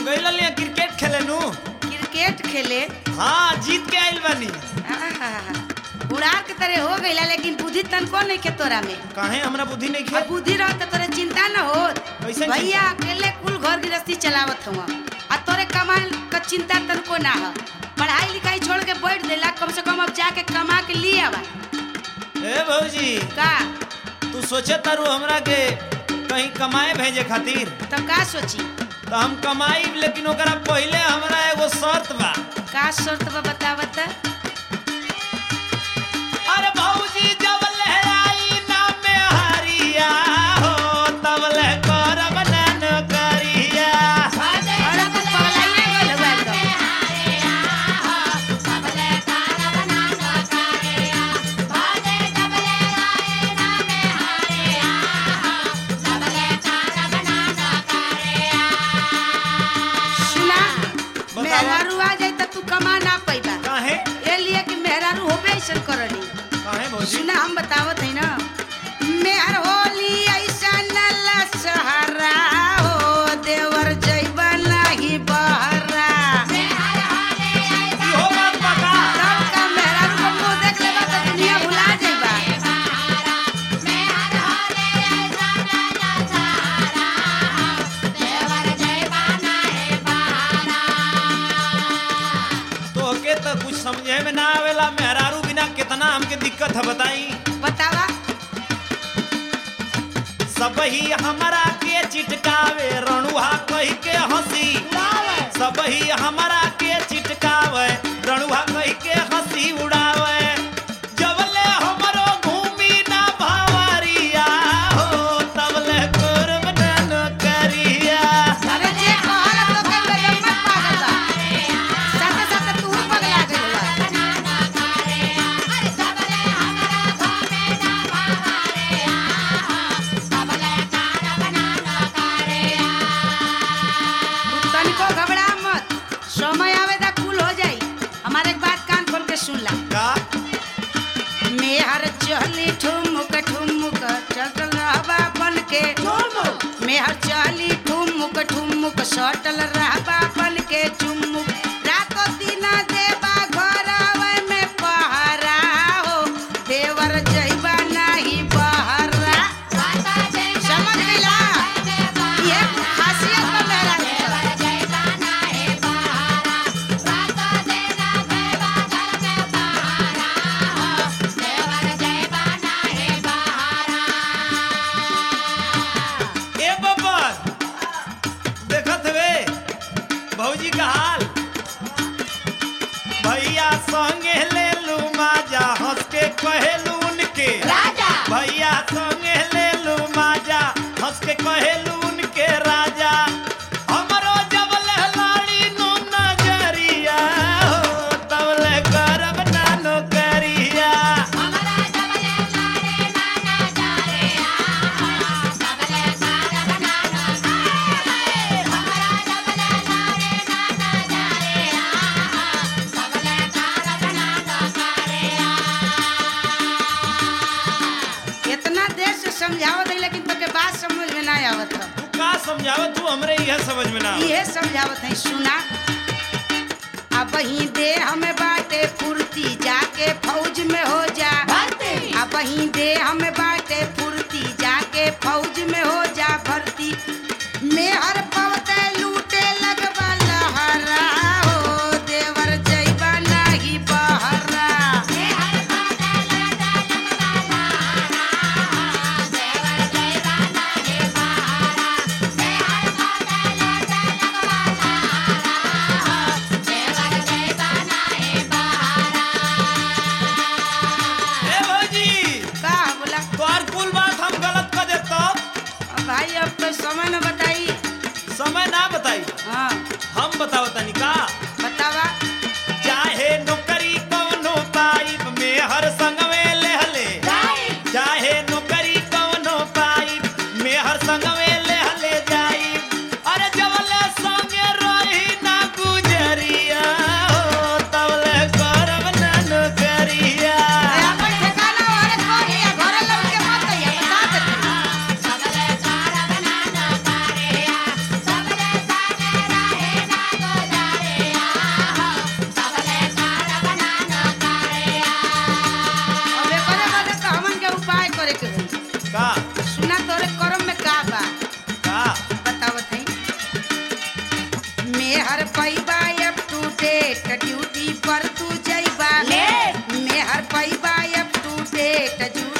गइल लिया क्रिकेट खेले नु क्रिकेट खेले हाँ जीत के आइल बानी आहा, उड़ार के तरह हो गईला लेकिन बुद्धि तनको नहीं के तोरा में काहे हमरा बुद्धि नहीं अब खे बुद्धि रह तो तोरे चिंता न हो कैसे भैया अकेले कुल घर गृहस्थी चलावत हुआ आ तोरे कमाए का चिंता तनको ना हो पढ़ाई लिखाई छोड़ के बैठ देला कम से कम अब जाके कमा के लिए आवा ए भौजी का तू सोचे तारू हमरा के कहीं कमाए भेजे खातिर तो का सोची तो हम कमाई लेकिन ओकरा पहले हमरा एगो शर्त बा का शर्त बा बतावत अरे भौजी जब ले आई ना में हरिया हो तब ले करब नन करिया और अब पगलाइए गइल हुआ एकदम सुना बतावा। मेहरारू आ जाई त तू कमा ना पैबा काहे ए लिए कि मेहरारू होबे ऐसन करनी काहे भौजी सुना हम बतावत है ना मेहर होली ऐसा नला सहारा हो देवर जैबा नाही बहरा इहो बात बा का? तब का मेहरारू को मुंह देख लेबा त दुनिया भुला जाइबा तोहके तो कुछ समझे में ना आवेला मेहरारू बिना कितना हमके दिक्कत है बताई बतावा सब ही हमरा के चिटकावे रणुहा कही के हंसी सब ही हमरा के चिटकावे रणुहा कही के हंसी उड़ावे जबले हमरो घूमी ना भावरिया हो तबले करब नन करिया अरे जे कहला तो के बेदम मत पागल बा साथे साथे तू पगला गइल बा तू तनिको घबरा मत समय आवेदा कुल हो जाई हमारे एक बात कान खोल के सुन ला का मेहर चली ठुमुक ठुमुक चल रहबा बन के मेहर चली ठुमुक ठुमुक सटल रहबा बन के चुमुक रातो दिना देबा घर में पहरा हो देवर जइबा नाही बहरा समझ गइला ये खासियत बा मेहरा के। ए बब्बर देखत वे भौजी का हाल भैया संगे ले लू माजा हंस के कहेलू उनके भैया संगे ले लू माजा हंस के कहेलू उनके राजा हमरो जब लहलाड़ी नो नजरिया हो तब ले करब नानो करिया इतना देर से समझावत है लेकिन तोके बात समझ में ना आवत है तू का समझावत तू हमरे यह समझ में ना आवत। ये समझावत है सुना अब ही दे हमें बाटे फुर्ती जाके फौज में हो जा अब ही दे हमें बाटे फुर्ती जाके फौज में हो जा भर्ती में हर पवते लूटे लगवा लहरा हो देवर जइबा नाही बहरा ए भौजी का बोला तोहर कुल बात हम गलत कर देब तब अब भाई अब तो समय न बताई समय ना बताई हाँ हम बताओ तनी का बतावा चाहे नौकरी कवनो पाइप में हर संग में लेहले चाहे नौकरी कवनो पाइप में हर संग में लेहले जाई अरे जबले संगे रही ना गुजरिया हो तबले करब ना नौकरिया अरे अपन ठिकाना वाले कौन है घर लौट के मत आइए बता देते पेट जूट